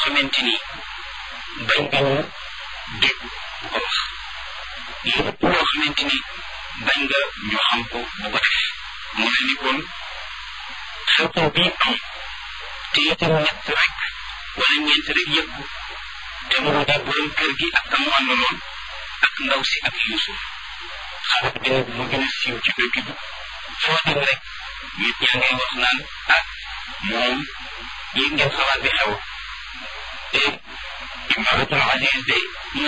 xamante ni bañ nga ñu dégg bu ko wax lépp loo xamante ni bañ nga ñu xam ko bu ko def mu mel ni kon xew-xew bii am te itam ñett rek wala ñeent rek yëpp te mu di borom kër gi ak kamu àndaloon ak ndaw si ak Yuusuf xarit bi nag mu gën a siiw ci dëkk bi foo dem rek nit ñaa ngay wax naan ah moom yéeg ngeen xalaat bi xew te imaratul aziz de